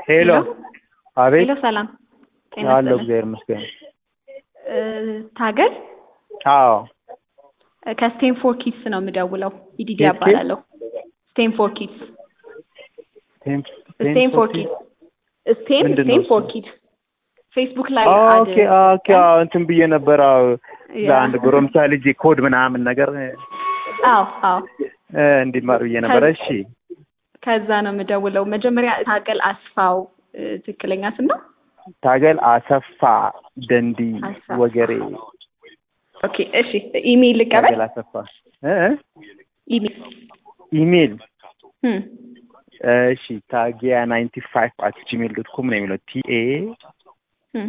ሄሎ አቤት ሄሎ ሰላም ጤና አለሁ ይስጥልኝ። እግዚአብሔር ይመስገን እ ታገል አዎ እ ከስቴንፎር ኪድስ ነው የምደውለው ኢዲዲ ኬት ኬት? እባላለሁ ስቴንፎር ኪድስ ቴም- ስቴንፎር ቴም- ኪድስ ስቴም ምንድን ነው ስቴንፎር እሱ? ኪድስ ፌስቡክ ላይ ኦኬ ኦኬ አዎ እንትን ብዬ ነበር አዎ ለአንድ ጎረምሳ ልጅ ኮድ ምናምን ነገር አዎ አዎ እ እንዲማር ብዬ ነበር እሺ ከዛ ነው የምደውለው መጀመሪያ ታገል አስፋው እ ትክክለኛ ስም ነው ታገል አሰፋ ደንዲ አሰፋ። ወገሬ ኦኬ እሺ ኢሜይል ልቀበል ታገል አሰፋ እ እ? ኢሜይል ኢሜል እም እሺ ታጊያ ናይንቲ ፋይቭ አት ጂሜል ዶት ኮም ነው የሚለው ቲኤ እም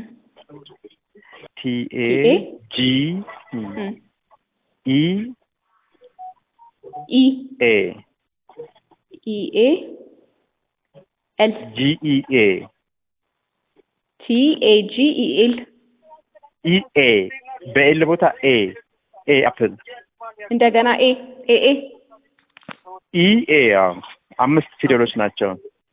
ቲኤ ቲኤ? ጂ እም ኢ ኢ ኤ ኢ ኤ ኤል ጂ ኢ ኤ ቲ ኤ ጂ ኢ ኤል ኢ ኤ በኤል ቦታ ኤ ኤ አፕል እንደገና ኤ ኤ ኤ ኢ ኤ አዎ አምስት ፊደሎች ናቸው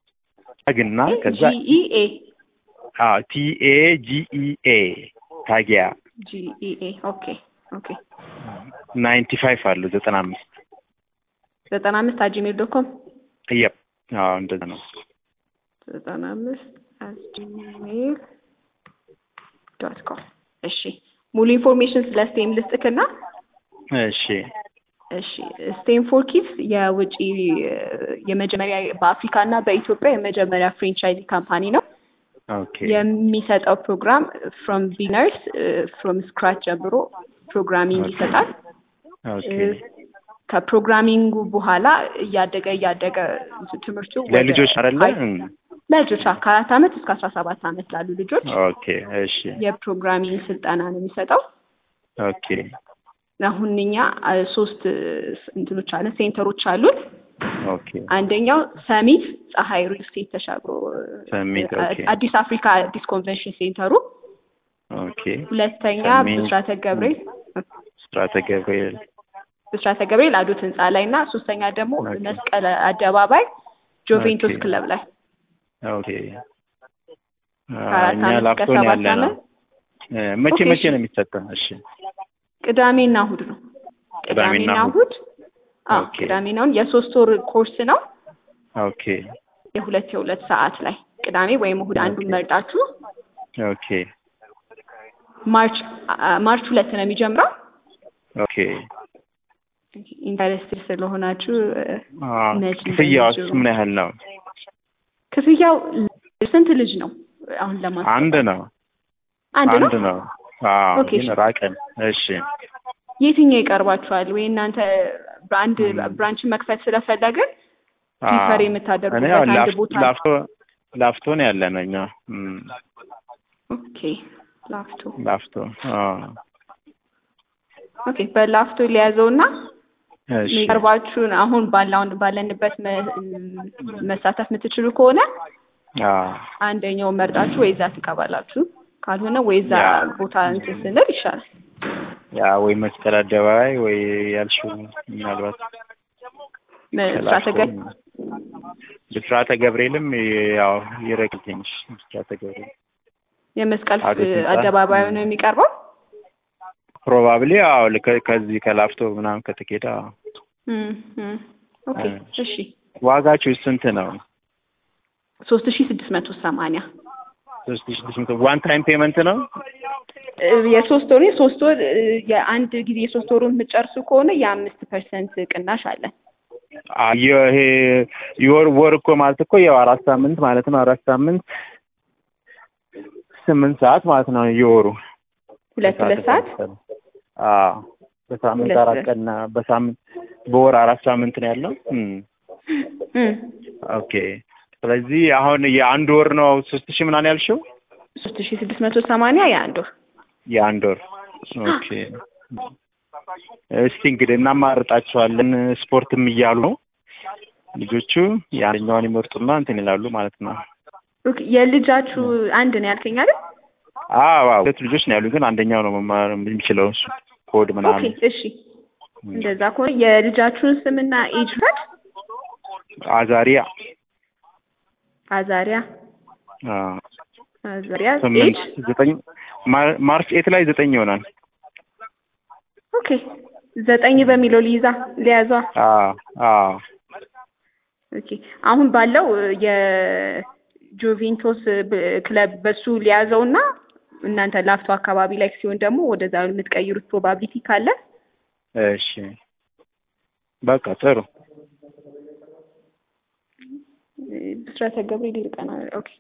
ግና ከዛ ጂ ኢ ኤ አዎ ቲ ኤ ጂ ኢ ኤ ታጊያ ጂ ኢ ኤ ኦኬ ኦኬ ናይንቲ ፋይቭ አሉ ዘጠና አምስት ዘጠና አምስት አት ጂሜል ዶት ኮም የፕ አዎ እንደዛ ነው ዘጠና አምስት አት ጂሜል ዶት ኮም እሺ ሙሉ ኢንፎርሜሽን ስለ ስቴም ልስጥክና እሺ እሺ ስቴም ፎር ኪድስ የውጪ የመጀመሪያ በአፍሪካ እና በኢትዮጵያ የመጀመሪያ ፍሬንቻይዚ ካምፓኒ ነው። ኦኬ የሚሰጠው ፕሮግራም ፍሮም ቢነርስ ፍሮም ስክራች ጀምሮ ፕሮግራሚንግ ኦኬ። ይሰጣል። ኦኬ ከፕሮግራሚንጉ በኋላ እያደገ እያደገ ትምህርቱ ወደ ለልጆች አይደለ አይ- ለልጆች አዎ፣ ከአራት ዓመት እስከ አስራ ሰባት ዓመት ላሉ ልጆች ኦኬ እሺ የፕሮግራሚንግ ስልጠና ነው የሚሰጠው። ኦኬ አሁን እኛ አ፣ ሶስት እንትኖች አለ ሴንተሮች አሉት። ኦኬ አንደኛው ሰሚት ፀሐይ ሪል ስቴት ተሻግሮ ሰሚት አ- ኦኬ አዲስ አፍሪካ አዲስ ኮንቬንሽን ሴንተሩ፣ ኦኬ ሁለተኛ ሰሚት። ብስራተ ገብርኤል ስራተ ገብርኤል ብስራተ ገብርኤል አዶት ህንፃ ላይ እና ሶስተኛ ደግሞ ኦኬ። መስቀል አደባባይ ጆቬንቱስ ኦኬ። ክለብ ላይ ኦኬ አ፣ ከአራት እኛ ዓመት እስከ ላፍቶን ሰባት ያለ ነው ዓመት እ፣ መቼ ኦኬ፣ መቼ እሺ። ነው የሚሰጠው እሺ ቅዳሜና እሁድ ነው። ቅዳሜና ቅዳሜና እሁድ። እሁድ አዎ፣ ኦኬ። ቅዳሜና እሁድ የሶስት ወር ኮርስ ነው። ኦኬ የሁለት የሁለት ሰዓት ላይ ቅዳሜ ወይም እሁድ አንዱን ኦኬ። መርጣችሁ ኦኬ ማርች አ- ማርች ሁለት ነው የሚጀምረው። ኦኬ ኢንተረስትድ ስለሆናችሁ እ፣ አ፣ መች ክፍያውስ እንደሚጀምሩ። ምን ያህል ነው ክፍያው ስንት ልጅ ነው? አሁን ለማለት አንድ ነው አንድ ነው። አንድ ነው አዎ ኦኬ፣ ግን እሺ። ራቀን እሺ የትኛው ይቀርባችኋል? ወይ እናንተ በአንድ ም። ብራንች መክፈት ስለፈለግን አዎ። ፕሪፈር እኔ ያው የምታደርጉበት አንድ ላፍ- ቦታ ላፍቶ ላፍቶ ነው ያለ ነው እኛ እም፣ ኦኬ፣ ላፍቶ ላፍቶ አዎ ኦኬ። በላፍቶ ሊያዘውና እሺ የሚቀርባችሁን አሁን ባላውን ባለንበት መ- መሳተፍ የምትችሉ ከሆነ አዎ አንደኛው መርጣችሁ ወይ እዛ ትቀባላችሁ፣ ካልሆነ ወይ እዛ ያ። ቦታ እንትን ስንል ይሻላል። ያ ወይ መስቀል አደባባይ ወይ ያልሽው ምናልባት ብስራተ ገ- ብስራተ ገብርኤልም ያው ይረቅ ትንሽ ብስራተ ገብርኤል የመስቀል አቤት ህንጻ። አደባባዩ ነው የሚቀርበው። ፕሮባብሊ አዎ ልክ- ከዚህ ከላፍቶ ምናምን ከተኬደ አዎ። እም፣ እም። ኦኬ እ። እሺ ዋጋችሁ ስንት ነው? ሶስት ሺ ስድስት መቶ ሰማንያ ሶስት ሺህ ስድስት መቶ ዋን ታይም ፔመንት ነው? እ፣ የሶስት ወር የሶስት ወር እ፣ የአንድ ጊዜ የሶስት ወሩን የምትጨርሱ ከሆነ የአምስት ፐርሰንት ቅናሽ አለን። አ- ይሄ የወር ወር እኮ ማለት እኮ ያው አራት ሳምንት ማለት ነው። አራት ሳምንት ስምንት ሰዓት ማለት ነው የወሩ ሁለት ሁለት ሰዓት አዎ በሳምንት ሁለት አራት ሁለት። ቀን እና በሳምንት በወር አራት ሳምንት ነው ያለው። እም፣ እም፣ ኦኬ ስለዚህ አሁን የአንድ ወር ነው ሶስት ሺህ ምናምን ያልሽው? ሶስት ሺ ስድስት መቶ ሰማንያ የአንድ ወር የአንድ ወር ኦኬ። እስቲ እንግዲህ እናማርጣቸዋለን። ስፖርትም እያሉ ነው ልጆቹ የአንደኛዋን ይመርጡና እንትን ይላሉ ማለት ነው። ኦኬ፣ የልጃችሁ አንድ ነው ያልከኝ አይደል? አዎ አዎ፣ ሁለት ልጆች ነው ያሉ፣ ግን አንደኛው ነው መማር የሚችለው እሱ ኮድ ኦኬ ምናምን። እሺ እንደዛ ከሆነ የልጃችሁን ስምና ኤጅ ፈድ አዛሪያ አዛሪያ አዎ አዛሪያ ኤጅ ስምንት ዘጠኝ ማር- ማርች ኤት ላይ ዘጠኝ ይሆናል። ኦኬ ዘጠኝ በሚለው ሊይዛ ሊያዟ አዎ አዎ ኦኬ አሁን ባለው የጁቬንቶስ ብ- ክለብ በሱ ሊያዘው እና እናንተ ላፍቶ አካባቢ ላይ ሲሆን ደግሞ ወደዛ የምትቀይሩት ፕሮባቢሊቲ ካለ እሺ በቃ ጥሩ ብስራተ ገብርኤል ይልቀና ኦኬ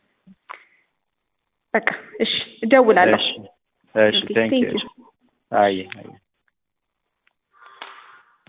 በቃ እሺ እደውላለሁ እሺ እሺ ኦኬ ቴንክ ቴንክ ዩ ዩ አይ አይ